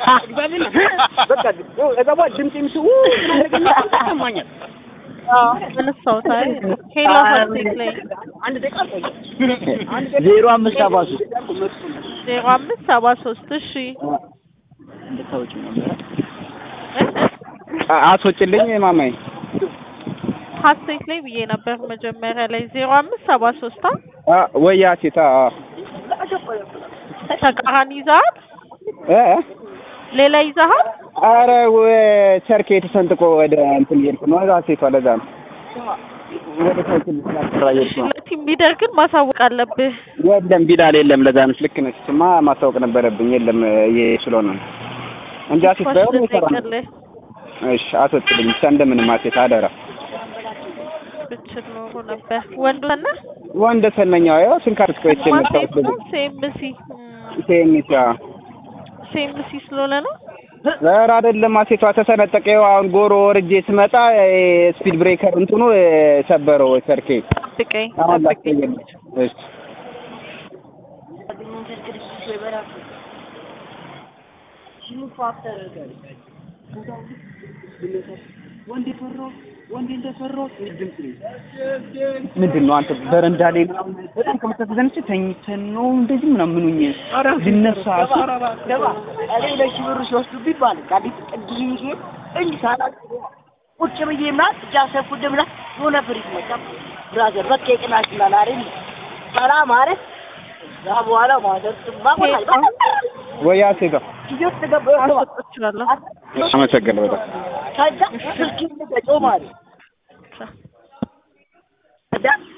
በቃ እዛ በኋላ ድምፅ የሚስው ይሰማኛል። አነሳሁት። አይ ሄሎ ሀሴት ላይ አንድ ደቂቃ አልቆየም። አንድ ደቂቃ ዜሮ አምስት ሰባ ሶስት ዜሮ አምስት ሰባ ሶስት እሺ እንድታወጪ ነበረ አስወጭልኝ ማማዬ ሀሴት ላይ ብዬ ነበር መጀመሪያ ላይ ዜሮ አምስት ሰባ ሶስት አ ወይ ሴታ ተቃራኒ ይዘሃል እ ሌላ ይዘሃል አረ ቸርኬ ተሰንጥቆ ወደ እንትን እየሄድኩ ነው። እዛ ሴቷ ለዛ ነው ወደ ሳይክል ስራ እየሄድኩ ነው። ለቲም ሊደር ግን ማሳወቅ አለብህ የለም ቢላል የለም። ለዛ ነች። ልክ ነች። እሱማ ማስታወቅ ነበረብኝ። የለም ይሄ ስለሆነ ነው እንጂ አሴት ባይሆን ይሰራ ነው። ልጠይቅልህ እሺ አስወጥልኝ ብቻ እንደምንም አሴት አደራ። ብችል ኖሮ ነበር ወንዱ እና ወንደ ሰነኛው ያው ስንካርስ ቆይቼ መጣሁት በዚህ ሴምሲ ሴሚቻ ሴምሲ ስለሆነ ነው ኧረ አይደለም አሴቷ ተሰነጠቀ። ይኸው አሁን ጎሮ ወርጄ ስመጣ ስፒድ ብሬከር እንትኑ ሰበረው ሰርኬ። ጠብቀኝ አሁን ጠብቀኝ ላስቀየልሽ። እሺ ወንድ የፈራው ወንድ እንደፈራው ድምፅ ነው። ምንድን ነው አንተ በረንዳ ላይ ምናምን በጣም ከምታስዘንች ተኝተን ነው እንደዚህ ምናምን ምኑኝ ልነሳ ስል ገባ እኔ ሁለት ሺህ ብር ሲወስዱብኝ ማለት ከአዲስ ጥግ ይዤ እንጂ ሳላቅ ቁጭ ብዬ ምናምን እጃ ሰፉ ድምላ የሆነ ፍሪት መጣ ብራዘር በቃ የቅናሽ ይላል አይደል ሰላም ማለት እዛ በኋላ ማዘር ስማ ቆጣ ወይ አሴቷ ጊዜው ተገባ ማስወጥ እችላለሁ አመሰግናለሁ በጣም ከዛ ስልክ ልገጨው ማለት ከዛ